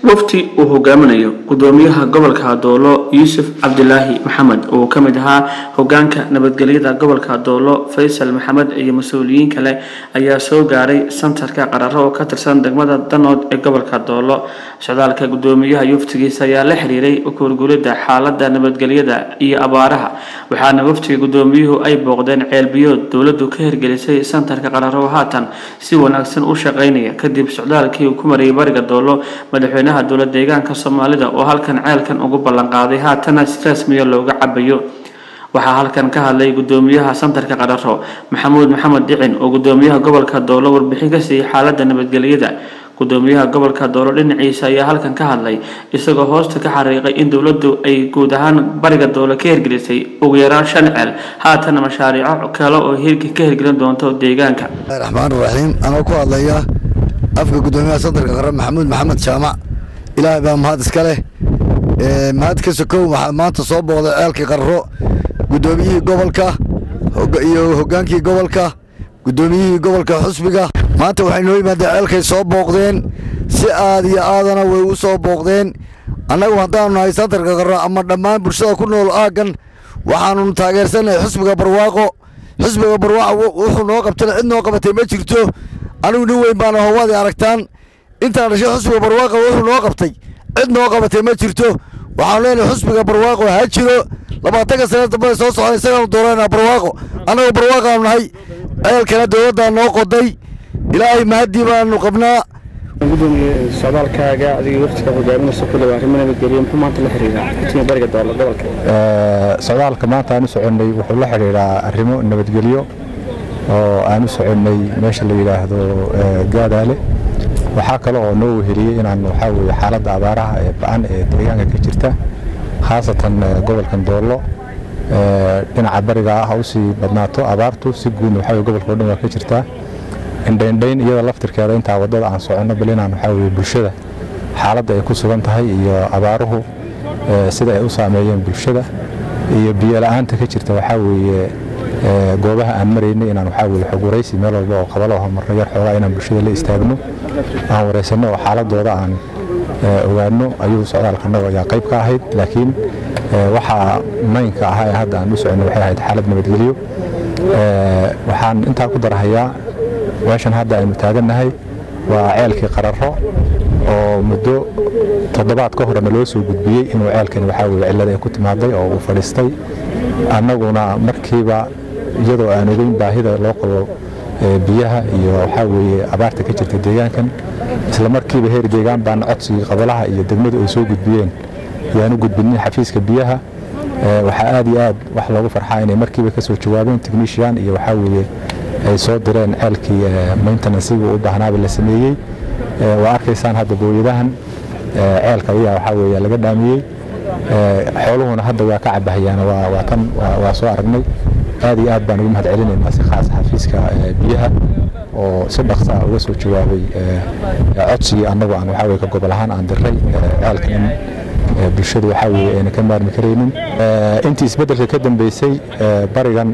wafti uu hogaaminayo gudoomiyaha gobolka doolo yuusuf cabdilaahi maxamed oo ka mid ahaa hogaanka nabadgelyada gobolka doolo faysal maxamed iyo mas-uuliyiin kale ayaa soo gaaray santarka qararo oo ka tirsan degmada danood ee gobolka doolo socdaalka gudoomiyaha yuftigiisa ayaa la xiriiray ukurgulida xaalada nabadgelyada iyo abaaraha waxaana waftiga gudoomiyuhu ay booqdeen ceelbiyood dowladu ka hirgelisay santarka qararo haatan si wanaagsan u shaqeynaya kadib socdaalkii uu ku mariyay bariga doolo madaxweynaha dowlad deegaanka soomaalida oo halkan ceelkan ugu ballanqaaday haatana si rasmiya looga cabayo waxaa halkan ka hadlay gudoomiyaha santarka qararo maxamuud maxamed dhicin oo gudoomiyaha gobolka doolo warbixin ka siiyey xaalada nabadgelyada gudoomiyaha gobolka doolo dhinaciisa ayaa halkan ka hadlay isagoo hoosta ka xariiqay in dowladu ay guud ahaan bariga doolo ka hirgelisay ugu yaraan shan ceel haatana mashaariico kale oo hirki ka hirgelin doonto deegaanka raxmaan raxiim anoo ku hadlaya afka gudoomiyaha santarka qaran maxamuud maxamed jaamac ilaahay baa mahad iska leh mahad ka sokow waxaa maanta soo booqday ceelkii qarro gudoomiyihii gobolka iyo hogaankii gobolka gudoomiyihii gobolka xusbiga maanta waxay noo yimaadeen ceelkay soo booqdeen si aad iyo aadana way u soo booqdeen annagu haddaanu nahay santarka qarro ama dhammaan bulshada ku nool aaggan waxaanu taageersannahay xusbiga barwaaqo xusbiga barwaaqo wuxuu noo qabtana cid noo qabatay ma jirto anigu nin weyn baana howaadii aragtaan intaan dhashay xusbiga barwaaqo wuxuu noo qabtay cid noo qabatay ma jirto waxaanu leenahay xusbiga barwaaqo ha jiro labaatanka sane dambada soo socda isagaanu dooranaa barwaaqo annagu barwaaqaanu nahay ceelkana dowladdaa noo qoday ilaahay mahaddii baanu qabnaa gudoomiye socdaalkaaga adiga waftiga hogaaminaysa ku dhawa arrimo nabadgelyo muxuu maanta la xiriiraa xutiga bariga doolo gobolka socdaalka maanta aan u soconnay wuxuu la xidhiidhaa arrimo nabadgelyo oo aan u soconnay meesha la yidhaahdo gaadaale waxaa kale oo noo weheliyey inaan waxaa weeye xaaladda abaaraha ee ba-an ee deegaanka ka jirta khaasatan gobolkan doollo dhinaca bariga ah u sii badnaato abaartu si guudna waxaa weye gobolka o dhan waa ka jirtaa indhaindhayn iyada laftirkeeda intaa waddada aan soconno bal inaan waxaa weye bulshada xaaladda ay ku sugan tahay iyo abaaruhu sida ay u saameeyeen bulshada iyo biyola'aanta ka jirta waxaa weeye goobaha aan maraynay inaan waxaa weye xog waraysi meel walba oo qabalo oo marno yar xoogaa inaan bulshada la istaagno aan waraysanno oo xaaladooda aan ogaano ayuu socdaalkanaga ayaa qayb ka ahayd laakiin waxaa maynka ahaa ee hadda aan u soconno waxay ahayd xaalad nabadgelyo waxaan intaa ku darahayaa meeshan hadda aynu taagannahay waa ceelkii qararo oo muddo toddobaad ka horena loo soo gudbiyey inuu ceelkani waxaa weye cillada ay ku timaaday oo uu fadhiistay annaguna markiiba iyadoo aan ogeyn baahida loo qabo biyaha iyo waxaa weeye abaarta ka jirta deegaankan isla markiiba heer deegaan baana codsigii qabalaha iyo degmadu ay soo gudbiyeen yaanu gudbinin xafiiska biyaha waxaa aad iyo aad wax loogu farxaa inay markiiba ka soo jawaabeen technician iyo waxaa weeye ay soo direen ceelkii maintenancigii u baahnaaba la sameeyey waa arkaysaan hadda booyadahan ceelka ayaa waxaa weeye laga dhaamiyey xooluhuna hadda waa ka cabahayaan waa tan waa soo aragnay aad iyo aad baan ugu mahad celinaynaa si khaas xafiiska biyaha oo si dhaqsa uga soo jawaabay codsigii annagu aan waxaa weye ka gobol ahaan aan diray ceelka in bulshadu waxaa weye ayna ka maarmi karaynin intii isbeddelka ka dambeysay barigan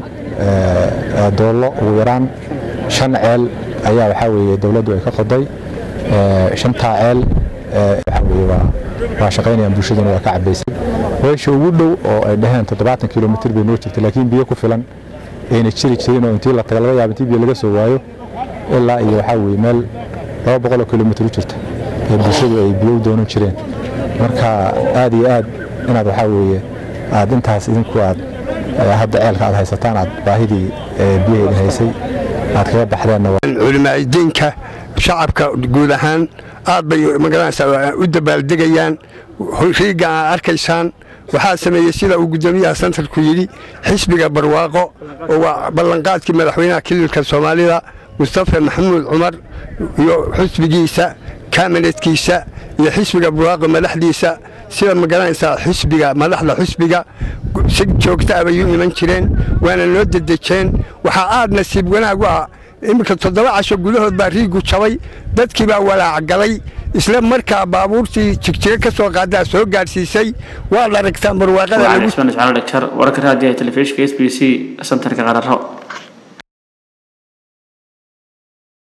doollo ugu yaraan shan ceel ayaa waxaa weeye dowladdu ay ka qoday shantaa ceel waxaa weye waa waa shaqaynayaan bulshaduna waa ka cabaysay weesha ugu dhow oo ay dhaheen toddobaatan kilomitr bay noo jirta laakiin biyo ku filan ayna jiri jirin oo intii la taga laga yaaba intii biyo laga soo waayo ilaa iyo waxaa weye meel laba boqoloo kilomitr u jirta ee bulshadu ay biyo u doonan jireen marka aad iyo aad inaad waxaa weeye aad intaas idinku aad hadda ceelka aad haysataan aad baahidii biyaha idin haysay aad kaga baxdeenna culimaa'idiinka shacabka guud ahaan aad bay magaranaysaa u dabaaldegayaan riiga aad arkaysaan waxaa sameeyey sida uu guddoomiyaha santarku yidhi xisbiga barwaaqo oo waa ballanqaadkii madaxweynaha kililka soomaalida mustafa maxamuud cumar iyo xisbigiisa kaminadkiisa iyo xisbiga barwaaqo madaxdiisa sida magaranaysaa xisbiga madaxda xisbiga si joogta ah bay u iman jireen waana noo dedejeen waxaa aad nasiib wanaag u ah iminka toddoba casho gudahood baa riigu jabay dadkii baa walaacgalay isla markaa baabuurtii jigjiga ka soo qaadaa soo gaadhsiisay waad aragtaan barwaaqada wararka raadiyaha telefishinka s b c santarka qararo